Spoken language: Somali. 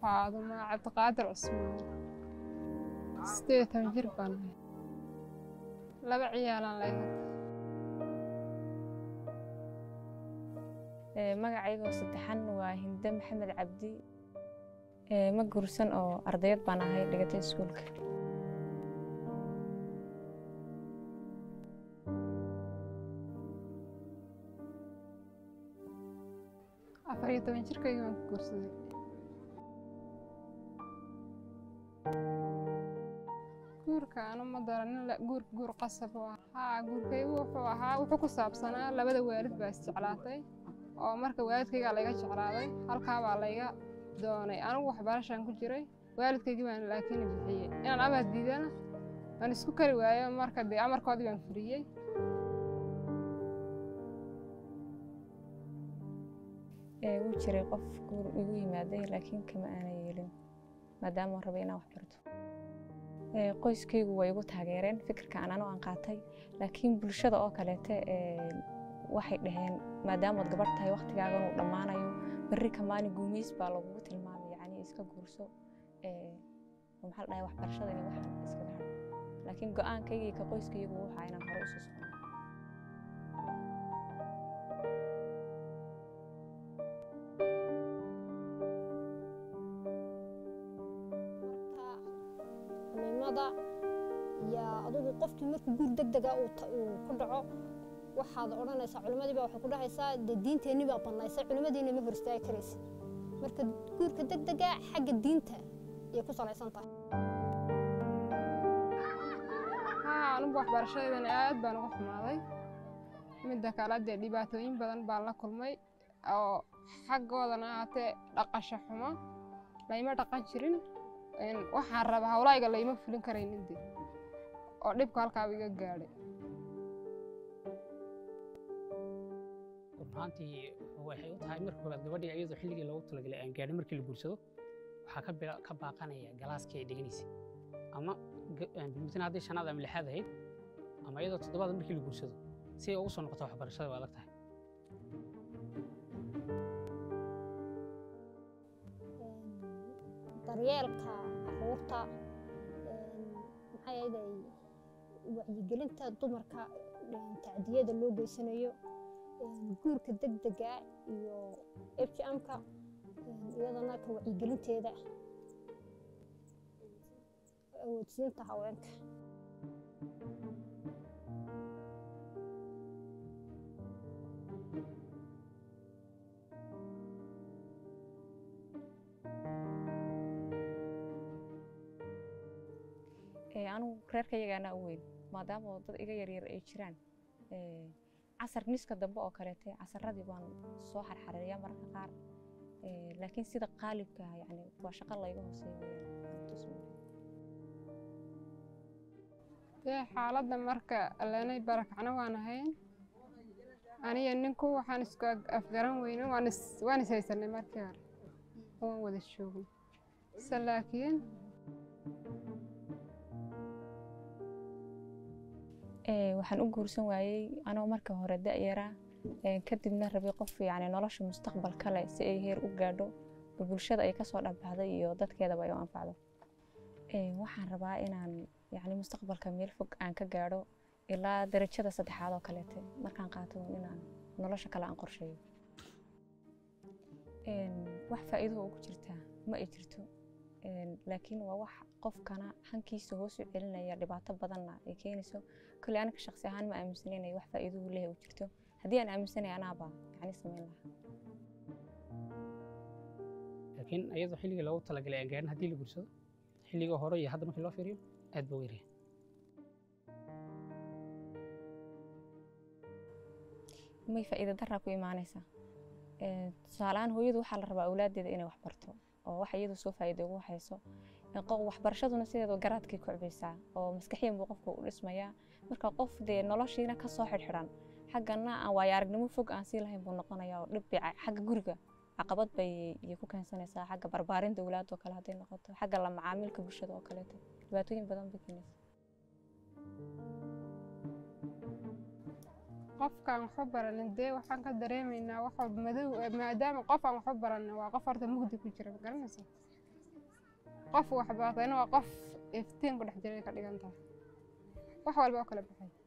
faaduma cabdiqaadir cusmaan sideed iyo toban jir baan ahay laba ciyaalaan leeyahay magacaygoo saddexan waa hinde maxamed cabdi ma guursan oo ardayad baan ahay dhigatay iskuulka afar iyo toban jirkaygii baan ku guursaday guurka anu ma daranin guur guur qasab u ah haa guurkaygu wuxuu ahaa wuxuu ku saabsanaa labada waalid baa isjeclaatay oo marka waalidkaygaa layga jeclaaday halkaabaa layga doonay anigu waxbarashaan ku jiray waalidkaygii baan laakiin bixiyey inaan amar diidana waan isku kari waayo marka dee amarkoodii baan furiyey wuu jiray qof guur igu yimaaday laakiin kama aana yeelin maadaama aan rabay inaan wax barto qoyskaygu way igu taageereen fikirka aan anu aan qaatay laakiin bulshada oo kaleete waxay dhaheen maadaamaad gabadh tahay waktigaagan uu dhammaanayo berri kamaani guumays baa lagugu tilmaamay yacni iska guurso maxaa la dhahay waxbarashada inay waxaan iskaga hadho laakiin go-aankaygii ka qoyskaygu waxaa inaan hore usoo socno nimada iyo adugu qofkii markuu guur deg dega uu ku dhaco waxaad odhanaysaa culimmadii baa waxay ku dhahaysaa dee diinteenni baa bannaysay culimmadiina ma hor istaagi karaysa marka guurka deg dega xagga diinta ayay ku salaysan tahay haa anugu waxbarashadeedana aad baan uga xumaaday midda kale dee dhibaatooyin badan baan la kulmay oo xaggoodana ahaatee dhaqasho xumo layma dhaqan jirin waxaan raba hawlaayga layma fulin karaynin de oo dhibka halkaaba iga gaadhay runtii waxay u tahay marka koobaad gabadhii iyadoo xilligii loogu talagalay aan gaadhin markii la guursado waxaa ka bila ka baaqanaya galaaskii ay dhiganaysay ama bilmutin haddii shanaad ama lixaad ahayd ama iyadoo toddobaad markii la guursado si ay ugu soo noqoto waxbarashada waa adag tahay daryeelka caruurta maxaa yeelay wacyigelinta dumarka tacdiyada loo geysanayo guurka deg dega iyo f g m-ka iyadana ka wacyigelinteeda awoodsiinta haweenka anugu reerkayagaana u weyn maadaama oo dad iga yaryar ay jiraan casar niska dambe oo kaleete casaradii baan soo xarxareeyaa mararka qaar laakiin sida qaalibka ah yani waa shaqo layga hooseeya dee xaaladda marka alleenay barakacna waan ahayn aniyo ninku waxaan isku afgaran weyne waan is waan is haysanay markii hore waan wada joogno se laakiin waxaan u guursan waayey anoo marka hore da'yaraa kadibna rabay qof yani nolosha mustaqbal kale si ay heer u gaadho oo bulshada ay kasoo dhabbaxday iyo dadkeedaba ay u anfacdo waxaan rabaa inaan yani mustaqbalka meel fog aan ka gaadho ilaa darajada saddexaad oo kaleete markaan qaato inaan nolosha kale aan qorsheeyo wax faa'iido ugu jirtaa ma ay jirto laakiin waa wax qofkana hankiisa hoos u celinaya dhibaato badanna ay keenayso kole aniga shaqsi ahaan ma aaminsanay inay wax faa'iido u leeyahay u jirto haddii aan aaminsanay anaaba yani samayn lahaa laakiin iyadoo xilligii loogu talagalay aan gaadhin haddii la guursado xilligii hore iyo hadda markii loo fiiriyo aad baa u yaryahay may faa'iido daraa ku imaanaysaa tusaaleahaan hooyadu waxaa la rabaa awlaaddeeda inay wax barto oo wax iyadu soo faa'iido ugu hayso waxbarashaduna sideeda garaadkay kocbaysaa oo maskaxiyan buu qofka u dhismayaa marka qof dee noloshiina ka soo xidhxidhan xaggana aan waayo aragnimo fog aan sii lahayn buu noqonayaa oo dhib bay xagga guriga caqabad bay ku keensanaysaa xagga barbaarinta awlaadoo kale hadday noqoto xagga la macaamilka bulshada oo kaleeto dhibaatooyin badan bay keenaysaa qofkaan waxba baranin dee waxaan ka dareemaynaa wax walba madow maadaama qof aan waxba baranin waa qof horta mugdi ku jira ma garanaysa qof wax bartayna waa qof iftiin ku dhex jiray ka dhigan tahay wax walba oo kala baxay